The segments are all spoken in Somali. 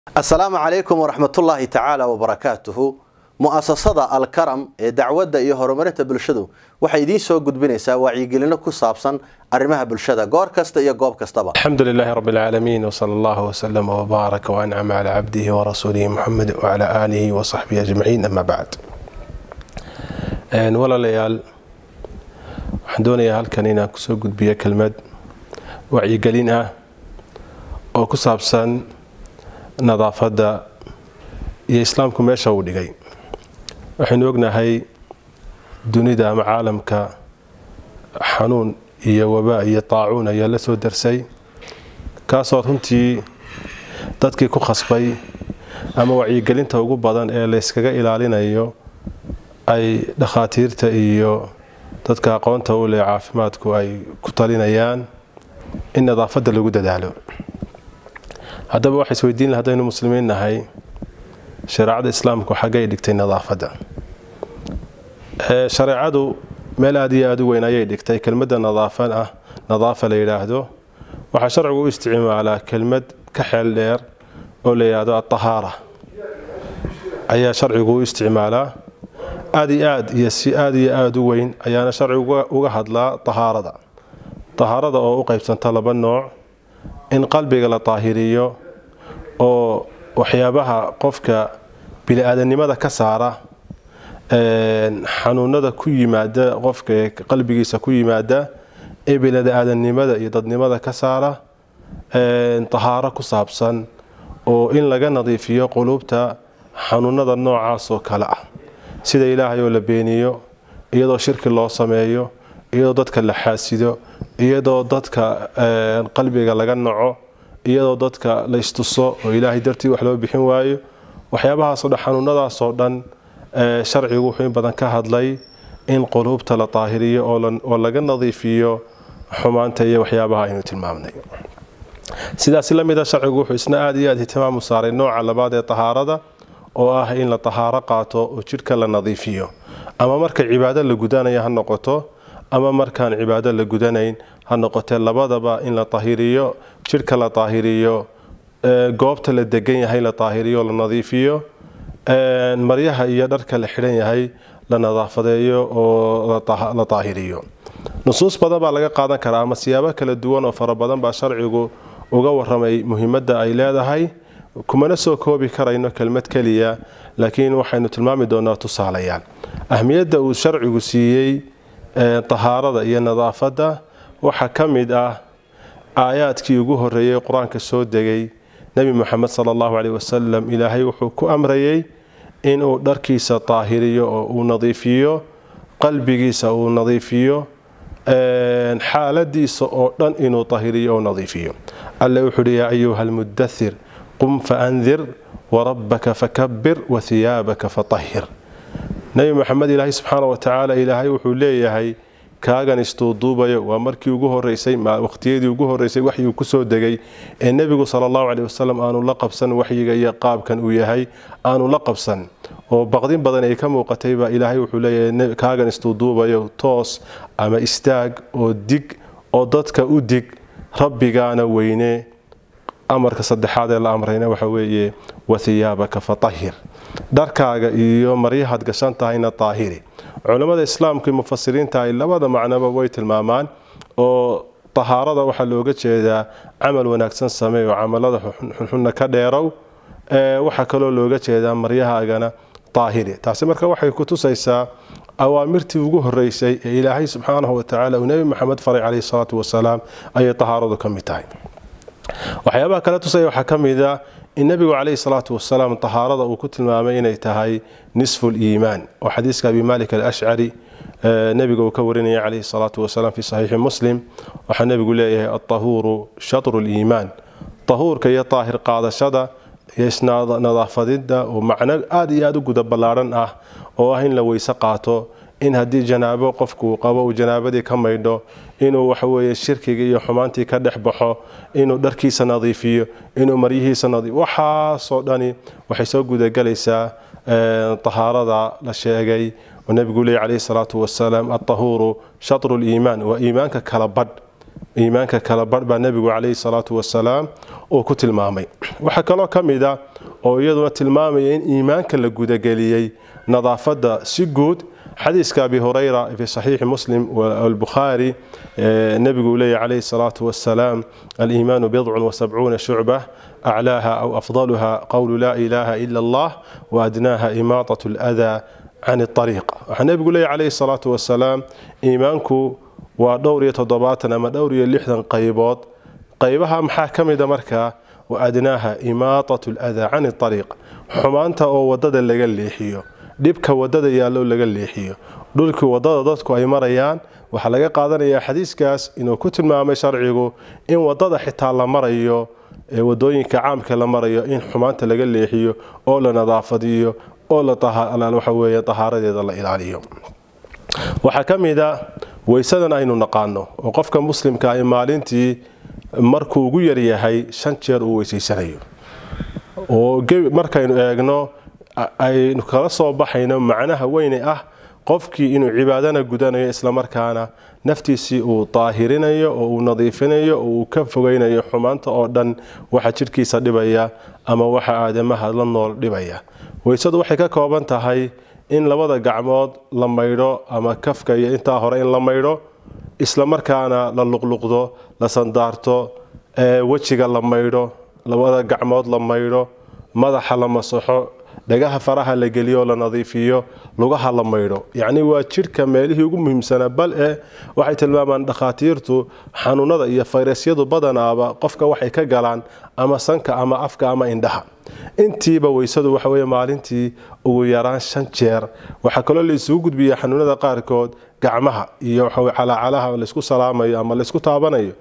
asalaamu calaykum waraxmatullaahi tacaala wabarakaatuhu mu'asasada alkaram ee dacwadda iyo horumarinta bulshadu waxay idiin soo gudbinaysaa wacyigelino ku saabsan arrimaha bulshada goor kasta iyo goob kastaba الحمد لله رب العالمين وصلى الله وسلم وبارك وأنعم على عبده ورسوله محمد وعلى آله وصحبه أجمعين أما بعد een walaalayaal waxaan doonayaa halkan inaan kusoo gudbiyo kelmad wacyigelin ah oo ku saabsan nadaafadda iyo islaamku meesha uu dhigay waxaynu ognahay dunida ama caalamka xanuun iyo wabaa iyo taacuun ayaa la soo darsay kaasoo runtii dadkii ku khasbay ama wacyigelinta ugu badan ee layskaga ilaalinayo ay dhakhaatiirta iyo dadka aqoonta u leh caafimaadku ay ku talinayaan in nadaafadda lagu dadaalo haddaba waxay isweydiin laha haddaynu muslimiin nahay shareecada islaamku xaggay dhigtay nadaafadda shareecadu meel aada iyo aada u weyn ayay dhigtay kelmadda nadaafan ah nadaafa la yidhaahdo waxaa sharcigu u isticmaalaa kelmad ka xeel dheer oo la yidhaahdo atahaara ayaa sharcigu u isticmaalaa aada iyo aad iyo si aada iyo aada u weyn ayaana sharcigu uga hadlaa tahaarada tahaarada oo u qaybsanta laba nooc in qalbiga la taahiriyo oo waxyaabaha qofka bili-aadanimada ka saara xanuunada ku yimaada qofka ee qalbigiisa ku yimaada ee bili-aadanimada iyo dadnimada ka saara tahaaro ku saabsan oo in laga nadiifiyo quluubta xanuunada noocaas oo kale ah sida ilaahay oo la beeniyo iyadoo shirki loo sameeyo iyadoo dadka la xaasido iyadoo dadka qalbiga laga naco iyadoo dadka la istuso oo ilaahay dartii wax loo bixin waayo waxyaabahaasoo dhan xanuunadaasoo dhan sharcigu wuxuu in badan ka hadlay in quluubta la daahiriyo oo laga nadiifiyo xumaanta iyo waxyaabaha aynu tilmaamnay sidaas la mida sharcigu wuxuu isna aada iyo aad ihtimaam u saaray nooca labaad ee tahaarada oo ah in la tahaaro qaato oo jidhka la nadiifiyo ama marka cibaado la gudanayo ha noqoto ama markaan cibaado la gudanayn ha noqotee labadaba in la tahiriyo jidhka la daahiriyo goobta la degan yahay la daahiriyo la nadiifiyo maryaha iyo dharka la xidhan yahay la nadaafadeeyo oo la daahiriyo nusuus badan baa laga qaadan karaa ama siyaabo kala duwan oo fara badan baa sharcigu uga waramay muhiimadda ay leedahay kumana soo koobi karayno kelmad keliya laakiin waxaynu tilmaami doonaa tusaalayaal ahmiyadda uu sharcigu siiyey tahaarada iyo nadaafadda waxaa ka mid ah aayaadkii ugu horeeyey qur-aanka soo degay nebi moxamed sala allahu caleyh wasalam ilaahay wuxuu ku amrayey inuu dharkiisa daahiriyo oo uu nadiifiyo qalbigiisa uu nadiifiyo xaaladiisa oo dhan inuu daahiriyo oo nadiifiyo alle wuxuu uhi yaa ayuha almudathir qum faandir warabbaka fakabir wahiyaabaka fatahir nebi moxamed ilaahay subxaana wa tacaala ilaahay wuxuu leeyahay kaagan istuuduubayo waa markii ugu horeysay waqhtiyadii ugu horeysay waxyuu kusoo degay ee nebigu sala allahu caleyh wasalam aanu la qabsan waxyiga iyo qaabkan uu yahay aanu la qabsan oo baqdin badan ay ka muuqatay baa ilaahay wuxuu leeyahay kaagan istuuduubayo toos ama istaag oo dig oo dadka u dig rabbigaana weyne amarka saddexaad ee la amrayna waxa weeye wahiyaabaka fatahir dharkaaga iyo maryahaad gashan tahayna daahiri culammada islaamka iyo mufasiriinta ay labada macnoba way tilmaamaan oo tahaarada waxaa looga jeedaa camal wanaagsan sameey oo camalada xunxunna ka dheerow waxaa kaloo looga jeedaa maryahaagana daahiri taasi marka waxay ku tusaysaa awaamirtii ugu horeysay ee ilaahay subxaanahu watacaala uu nebi maxamed faray caleyhi salaatu wasalaam ayay tahaaradu ka mid tahay waxyaabaha kale tusaya waxaa ka mid a in nebigu caleyhi salaatu wasalaam tahaarada uu ku tilmaamay inay tahay nisfu liimaan oo xadiiska abi malik alashcari nebiga uu ka warinaya caleyhi salaatu wasalaam fi saxiixi muslim waxaa nebigu leeyahay altahuuru shatru liimaan tahuurka iyo daahir qaadashada iyo isnadaafadida oo macno aada iyo aada u guda ballaadhan ah oo ah in la weyse qaato in haddii janaabo qofku uu qabo uu janaabadii ka maydho inuu waxaweye shirkiga iyo xumaantii ka dhex baxo inuu dharkiisa nadiifiyo inuu maryihiisa nadiif waxaasoo dhani waxay soo gudagelaysaa tahaarada la sheegay oo nebigu leey calayhi salaatu wasalaam altahuuru shatru liimaan waa iimaanka kala badh iimaanka kala barh baa nebigu calayhi salaatu wasalaam uu ku tilmaamay waxaa kaloo ka mid a oo iyaduna tilmaamaya in iimaanka la gudageliyey nadaafadda si guud xadiiska abi hurayra fi saxiixi muslim albukhaari nebigu leeyahy calayhi salaatu wasalaam aliimaanu bidcun wasabcuuna shucba aclaaha aw afdaluha qowlu laa ilaaha ila allah waadnaaha imaatat aladaa can ariiq waxaa nebigu leeyahy calayhi salaatu wasalaam iimaanku waa dhowr iyo toddobaatan ama dhowr iyo lixdan qaybood qaybaha maxaa ka mida markaa waadnaaha imaatat aladaa can ariiq xumaanta oo wadada laga leexiyo dhibka wadada yaallo laga leexiyo dhulkii wadada dadku ay marayaan waxaa laga qaadanayaa xadiiskaas inuu ku tilmaamay sharcigu in wadada xitaa la marayo ee wadooyinka caamka la marayo in xumaanta laga leexiyo oo la nadaafadiyo oo waxa weeye tahaaradeeda la ilaaliyo waxaa ka mid a weysadan aynu naqaano oo qofka muslimka ay maalintii markuu ugu yaryahay shan jeer uu weysaysanayo oo markaynu eegno aynu kala soo baxayno macnaha weyne ah qofkii inuu cibaadana gudanayo islamarkaana naftiisii uu daahirinayo oo uu nadiifinayo oo uu ka fogeynayo xumaanta oo dhan waxa jidhkiisa dhibaya ama waxa aadamaha la nool dhibaya weysadu waxay ka kooban tahay in labada gacmood la maydho ama kafka iyo intaa hore in la maydho islamarkaana la luqluqdo la sandaarto wejiga la maydho labada gacmood la maydho madaxa la masaxo dhagaha faraha la geliyo la nadiifiyo lugaha la maydho yacni waa jidhka meelihii ugu muhiimsanaa bal e waxay tilmaamaan dhakhaatiirtu xanuunada iyo fayrasyadu badanaaba qofka waxay ka galaan ama sanka ama afka ama indhaha intiiba weysadu waxa weye maalintii ugu yaraan shan jeer waxaa kaloo la isugu gudbiya xanuunada qaarkood gacmaha iyo calaacalaha laysku salaamayo ama laysku taabanayo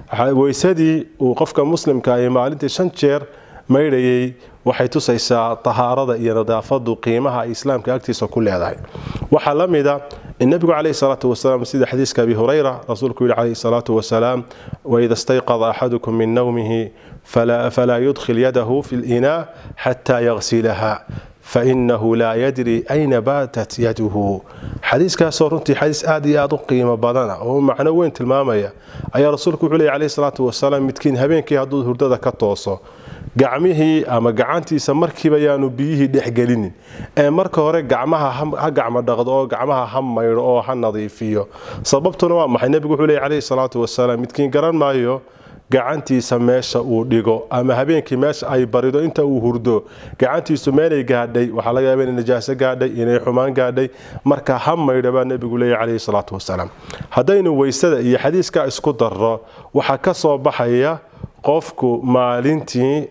weysadii uu qofka muslimka ay maalintii shan jeer maydhayay waxay tusaysaa tahaarada iyo nadaafadu qiimaha ay islaamka agtiisa ku leedahay waxaa la mida in nebigu calayhi salaatu wasalaam sida xadiiska abi hurayra rasuulku yihi calayhi salaatu wasalaam waida stayqada axadukum min nawmihi falaa yudkhil yadahu fi linaa xataa yagsilaha fainahu laa yadri ayna baatat yaduhu xadiiskaasoo runtii xadiis aad iyo aad u qiimo badana oo macno weyn tilmaamaya ayaa rasuulku wuxuu leey calayhi salaatu wasalaam midkiin habeenkii hadduu hurdada ka tooso gacmihii ama gacantiisa markiiba yaanu biyihii dhexgelinin ee marka hore gacmaha ha gacmo dhaqdo oo gacmaha ha maydho oo ha nadiifiyo sababtuna waa maxay nebigu wuxuu leey calayhi salaatu wasalaam midkiin garan maayo gacantiisa meesha uu dhigo ama habeenkii meesha ay barido inta uu hurdo gacantiisu meelay gaadhay waxaa laga yaaba inay najaaso gaadhay inay xumaan gaadhay marka ha maydho baa nebigu leeyahy calayhi salaatu wasalaam haddaynu weysada iyo xadiiska isku darro waxaa ka soo baxaya qofku maalintii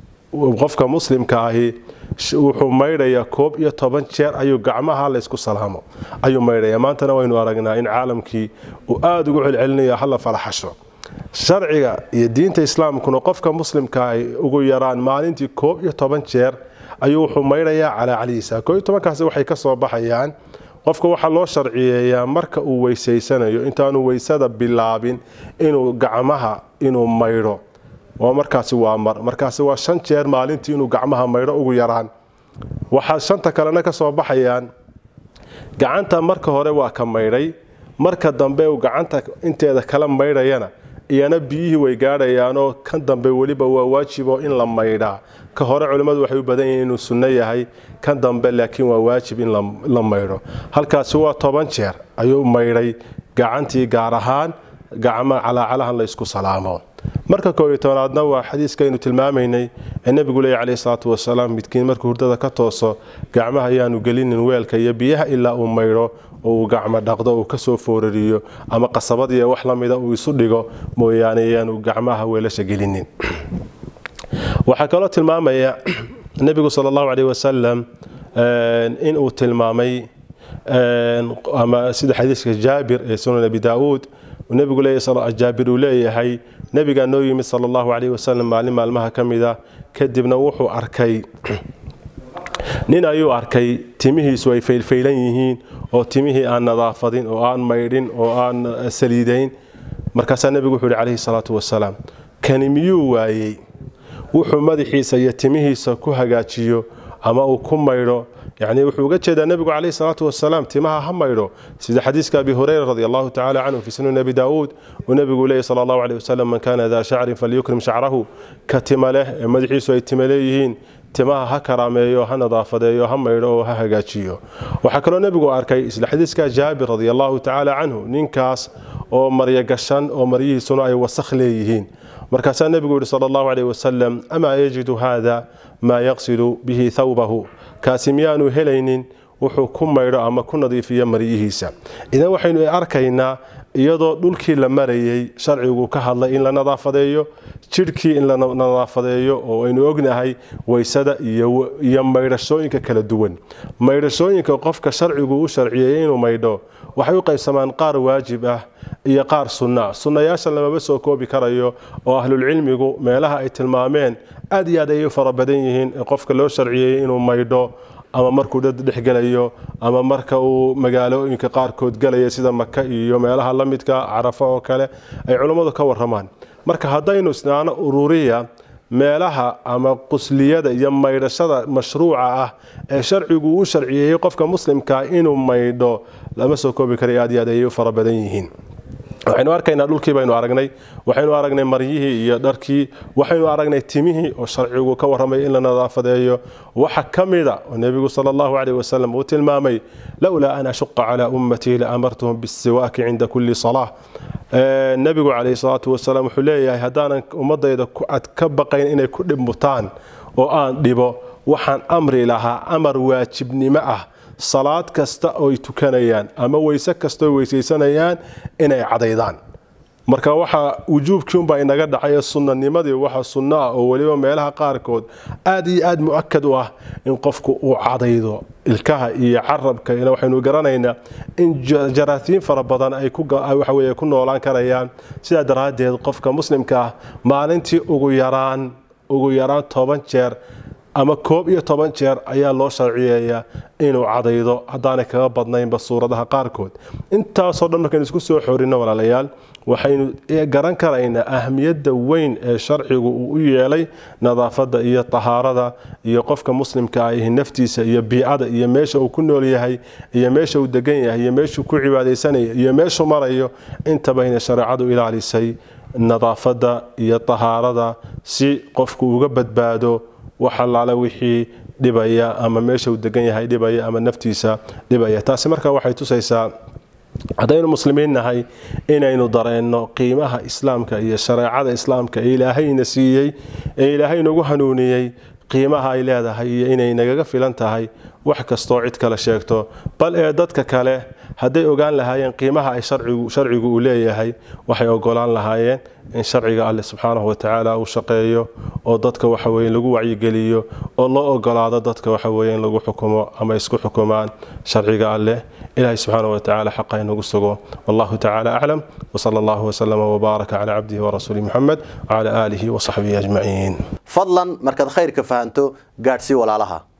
qofka muslimka ahi wuxuu maydhayaa koob iyo toban jeer ayuu gacmaha laysku salaamo ayuu maydhaya maantana waynu aragnaa in caalamkii uu aada ugu celcelinayo hala falaxasho sharciga iyo diinta islaamkuna qofka muslimka ay ugu yaraan maalintii koob iyo toban jeer ayuu wuxuu maydhayaa calaacalihiisa koob iyo tobankaasi waxay ka soo baxayaan qofka waxaa loo sharciyeeyaa marka uu weysaysanayo intaanu weysada bilaabin inuu gacmaha inuu maydho oo markaasi waa mar markaasi waa shan jeer maalintii inuu gacmaha maydho ugu yaraan waxaa shanta kalena ka soo baxayaan gacanta marka hore waa ka maydhay marka dambe uu gacanta inteeda kala maydhayana iyana biyihii way gaadhayaanoo kan dambe weliba waa waajibo in la maydhaa ka hore culimmadu waxay u badan yihiin inuu sunno yahay kan dambe laakiin waa waajib in la maydho halkaasi waa toban jeer ayuu maydhay gacantii gaar ahaan gacma calaacalahan la ysku salaamo marka koob iyo tobanaadna waa xadiiskaynu tilmaamaynay ee nebigu leeya calayhi salaatu wasalaam midkiin markuu hurdada ka tooso gacmaha ayaanu gelinin weelka iyo biyaha ilaa uu maydho oo uu gacmo dhaqdo uu kasoo foorariyo ama qasabadiiyo wax la mida uu isu dhigo mooyaane ayaanu gacmaha weelasha gelinin waxaa kaloo tilmaamaya nebigu sala allahu caleyh wasalam in uu tilmaamay ama sida xadiiska jaabir ee sunan abi daauud nebigu jaabir uu leeyahay nebigaa noo yimid sala allahu caleyh wasalam maalin maalmaha ka mida kadibna wuxuu arkay nin ayuu arkay timihiisu ay faylfaylan yihiin oo timihii aan nadaafadin oo aan maydhin oo aan saliidayn markaasaa nebigu wuxuu yihi calayhi salaatu wasalaam kani miyuu waayey wuxuu madaxiisa iyo timihiisa ku hagaajiyo ama uu ku maydho yani wuxuu uga jeedaa nebigu calayhi salaatu wasalaam timaha ha maydho sida xadiiska abi hureyra radi allahu tacala canhu fi sunan abi daawuud uu nebigu leeyay sala allahu aleyh wasalam man kana daa shacrin falyukrim shacrahu ka tima leh ee madaxiisu ay tima leeyihiin timaha ha karaameeyo ha nadaafadeeyo ha maydho oo ha hagaajiyo waxaa kaloo nebigu arkay isla xadiiska jaabir radi allahu tacaala canhu ninkaas oo maryo gashan oo maryihiisuna ay wasakh leeyihiin markaasaa nebigu yihi sala allahu caleyh wasalam amaa yajidu haada maa yaqsilu bihi thawbahu kaasi miyaanu helaynin wuxuu ku maydho ama ku nadiifiyo maryihiisa idan waxaynu arkaynaa iyadoo dhulkii la marayay sharcigu ka hadlay in la nadaafadeeyo jidhkii in la nadaafadeeyo oo aynu ognahay waysada iyo maydhashooyinka kala duwan maydhashooyinka qofka sharcigu u sharciyeeyey inuu maydho waxay u qaybsamaan qaar waajib ah iyo qaar sunna sunnayaasha lamaba soo koobi karayo oo ahlulcilmigu meelaha ay tilmaameen aad iyo aad ayay u fara badan yihiin qofka loo sharciyeeyey inuu maydho ama markuu dad dhexgelayo ama marka uu magaalooyinka qaarkood gelaya sida maka iyo meelaha la midka carafo oo kale ay culummadu ka waramaan marka haddaynu isnaano ururiya meelaha ama qusliyada iyo maydhashada mashruuca ah ee sharcigu u sharciyeeyey qofka muslimka inuu maydho lama soo koobi karayo aad iyo aad ayay u fara badan yihiin waxaynu arkaynaa dhulkii baynu aragnay waxaynu aragnay maryihii iyo dharkii waxaynu aragnay timihii oo sharcigu ka warramay in la nadaafadeeyo waxa ka mida oo nebigu sala allahu caleyh wasalam uu tilmaamay lowlaa an ashuqa calaa ummatii la amartuhum bisiwaaki cinda kulli salaa nebigu calayhi salaatu wasalaam wuxuu leeyahay haddaanan ummadayda ad ka baqayn inay ku dhibmutaan oo aan dhibo waxaan amri lahaa amar waajibnimo ah salaad kasta ooy tukanayaan ama weyse kasta oy weysaysanayaan inay cadaydaan marka waxa wujuubkiunbaa inaga dhacay sunnanimadii waxa sunno ah oo weliba meelaha qaarkood aad iyo aad mu-akad u ah in qofku uu cadaydo ilkaha iyo carabka waxaynu garanaynaa in jaraatiin fara badan ay waxaweye ku noolaan karayaan sidaa daraaddeed qofka muslimka ah maalintii ugu yaraan ugu yaraan toban jeer ama koob iyo toban jeer ayaa loo sharciyeeyaa inuu cadaydo haddaanay kaga badnaynba suuradaha qaarkood intaasoo dhan markaynu isku soo xorinno walaalayaal waxaynu garan karaynaa ahmiyadda weyn ee sharcigu uu u yeelay nadaafadda iyo tahaarada iyo qofka muslimka ah naftiisa iyo biicada iyo meesha uu ku nool yahay iyo meesha uu degan yahay iyo meeshuu ku cibaadaysanaya iyo meeshuu marayo intabayna shareecadu ilaalisay nadaafadda iyo tahaarada si qofku uga badbaado wax allaale wixii dhibaya ama meesha uu degan yahay dhibaya ama naftiisa dhibaya taasi marka waxay tusaysaa haddaynu muslimiin nahay inaynu dareenno qiimaha islaamka iyo shareecada islaamka ee ilaahayna siiyey ee ilaahay nagu hanuuniyey qiimaha ay leedahay iyo inay nagaga filan tahay wax kastoo cid kale sheegto bal ee dadka kale hadday ogaan lahaayeen qiimaha ay sharcigu uu leeyahay waxay ogolaan lahaayeen in sharciga alleh subxaanahu watacaala uu shaqeeyo oo dadka waxaweye lagu wacyigeliyo oo loo ogolaado dadka waxaweye in lagu xukumo ama isku xukumaan sharciga alleh ilahay subxaanahu watacaala xaqa inagu sugo wallahu tacaala aclam wsala allahu wslama wbaaraka calaa cabdihi warasuuli muxamed wcala aalihi wasaxbihi ajmaciin fadlan markaad khayrka fahanto gaadhsii walaalaha